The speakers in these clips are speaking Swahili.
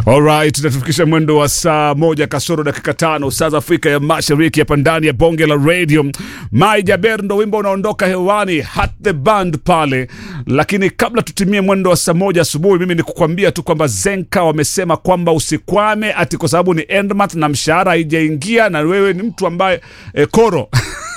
Alright, tunatufikisha mwendo wa saa moja kasoro dakika tano saa za Afrika ya Mashariki, hapa ndani ya bonge la radio. Mai Jaber ndo wimbo unaondoka hewani, hat the band pale. Lakini kabla tutimie mwendo wa saa moja asubuhi, mimi ni kukwambia tu kwamba Zenka wamesema kwamba usikwame ati kwa sababu ni endmonth na mshahara haijaingia na wewe ni mtu ambaye eh, koro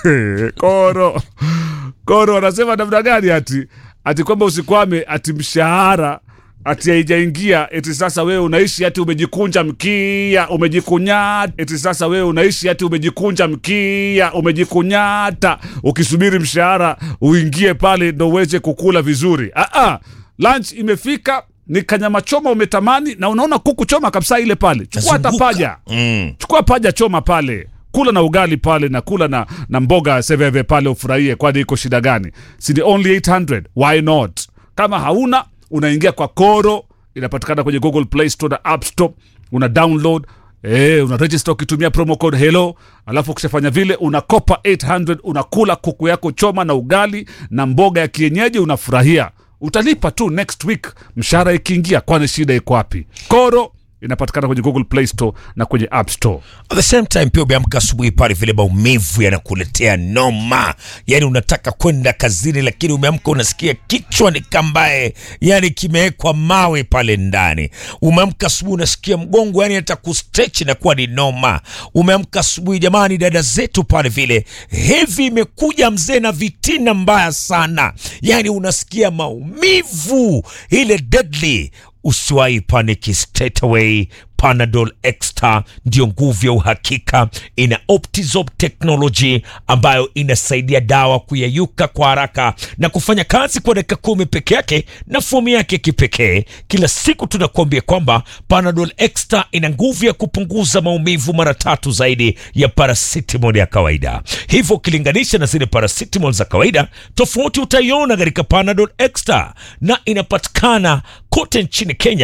koro koro wanasema namna gani ati ati kwamba usikwame ati mshahara ati haijaingia eti sasa wewe unaishi ati umejikunja mkia umejikunyata eti sasa wewe unaishi ati umejikunja mkia umejikunyata ukisubiri mshahara uingie pale ndo uweze kukula vizuri ah -ah. lunch imefika ni kanyama choma umetamani na unaona kuku choma kabisa ile pale chukua hata Nazunguka. paja Mm. chukua paja choma pale kula na ugali pale na kula na, na mboga seveve pale ufurahie kwani iko shida gani si ni only 800 why not kama hauna unaingia kwa koro inapatikana kwenye google play store na app store una download Eh, una register ukitumia promo code hello alafu ukishafanya vile unakopa 800 unakula kuku yako choma na ugali na mboga ya kienyeji unafurahia utalipa tu next week mshahara ikiingia kwani shida iko wapi koro inapatikana kwenye google play store na kwenye app store At the same time pia umeamka asubuhi pale, vile maumivu yanakuletea noma, yani unataka kwenda kazini, lakini umeamka unasikia kichwa ni kambaye, yani kimewekwa mawe pale ndani. Umeamka asubuhi unasikia mgongo, yani hata kustretch inakuwa ni noma. Umeamka asubuhi, jamani, dada zetu pale vile hevi imekuja mzee na vitina mbaya sana, yani unasikia maumivu ile deadly usiwahi paniki straight away panadol extra ndio nguvu ya uhakika ina optizop technology ambayo inasaidia dawa kuyeyuka kwa haraka na kufanya kazi kwa dakika kumi peke yake na fomu yake kipekee kila siku tunakuambia kwamba panadol extra ina nguvu ya kupunguza maumivu mara tatu zaidi ya paracetamol ya kawaida hivyo ukilinganisha na zile paracetamol za kawaida tofauti utaiona katika panadol extra na inapatikana kote nchini kenya